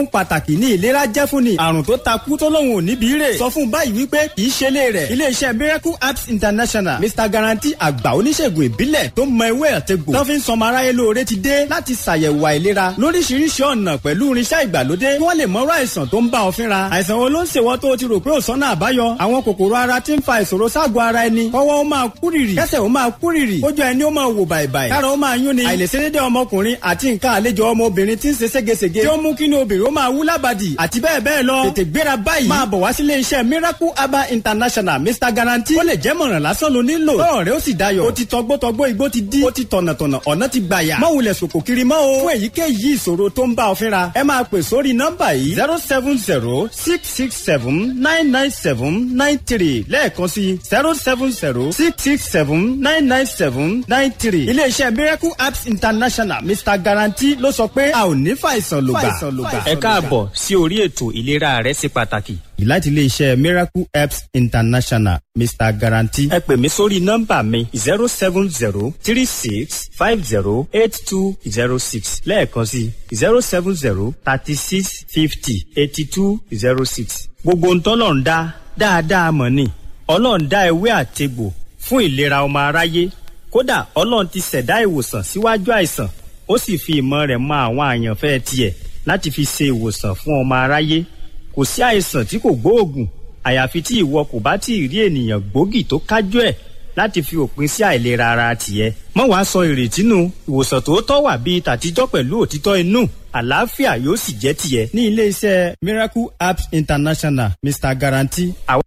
ohun pàtàkì ní ìlera jẹ́ fún ni àrùn tó takú tó lóun ò níbi rè sọ fún báyìí wípé kì í ṣe lé rẹ̀ iléeṣẹ́ miracle apps international mr guarantee àgbà oníṣègùn ìbílẹ̀ tó mọ ewé àtegbò tó fi ń sọmọ aráyé lóore ti dé láti ṣàyẹ̀wò àìlera lóríṣiríṣi ọ̀nà pẹ̀lú irinṣẹ́ ìgbàlódé kí wọ́n lè mọ̀rọ̀ àìsàn tó ń bá ọ fínra àìsàn wo ló ń ṣèwọ́ tó o ti rò pé ò sọ́nà àbáyọ àwọn kòkòrò ara ti ń fa ìṣòro ságọ̀ ara ẹni kọ́wọ́ ó máa kúrìrì kẹ́sẹ̀ ó máa kúrìrì kójú ẹni ó máa wò bàìbàì kára ó máa yún ni àìlèṣedédé ọmọkùnrin àti nǹkan àlejò ọmọbìnrin ti ń ṣe ségesège tí ó mú kí ni obìnrin ó máa wú lábàdì àti bẹ́ẹ̀ bẹ́ẹ̀ lọ tètè gbéra báyìí máa bọ̀ wá sílé iṣẹ́ miracle herbal international mr guarantee ó lè jẹ́ mọ̀ràn lásán ló nílò lọ́rọ̀ rẹ ó sì dayọ̀ ó ti tọgbọ́tọgbọ́ igbó ti dí ó ti tọ̀nàtọ̀nà ọ̀nà ti gbàyà má wulẹ̀ sòkò kiri mọ́ o fún èyíkéyìí ìṣòro tó ń bá ọ fínra ẹ máa pè sórí nọ́mbà yìí zero seven zero six six seven nine nine seven nine three lẹ́ẹ̀kan sí zero seven zero six six seven nine nine seven nine three iléeṣẹ́ miracle apps international mr guarantee ló sọ pé a ò ní fàìsàn lògbà. ẹ káàbọ̀ sí orí ètò ìlera rẹ ṣe pàtàkì. láti iléeṣẹ́ miracle apps international mr guarantee. ẹ pè mí sórí nọ́mbà mi zero seven zero three six five zero eight two zero six lẹ́ẹ̀kan sí zero seven zero thirty six fifty eighty two zero six. gbogbo ń tọ́lọ̀ ń dá dáadáa mọ̀ ni ọlọ́run dá ewé àtegbò fún ìlera ọmọ aráyé kódà ọlọ́run ti ṣẹ̀dá ìwòsàn síwájú àìsàn ó sì fi ìmọ̀ rẹ̀ mọ àwọn àyànfẹ́ tiẹ̀ láti fi ṣe ìwòsàn fún ọmọ aráyé kò sí àìsàn tí kò gbóògùn àyàfi tí ìwọ kò bá tí ì rí ènìyàn gbòógì tó kájú ẹ̀ láti fi òpin sí àìlera ara tìẹ. mọ́ wàá sọ ìrètí nù ìwòsàn tòótọ́ wà bíi tàtijọ́ pẹ̀lú òtítọ́ inú àlàáfíà yóò sì jẹ́ tìẹ. ní iléeṣẹ́ miracle apps international mr guarantee. àwa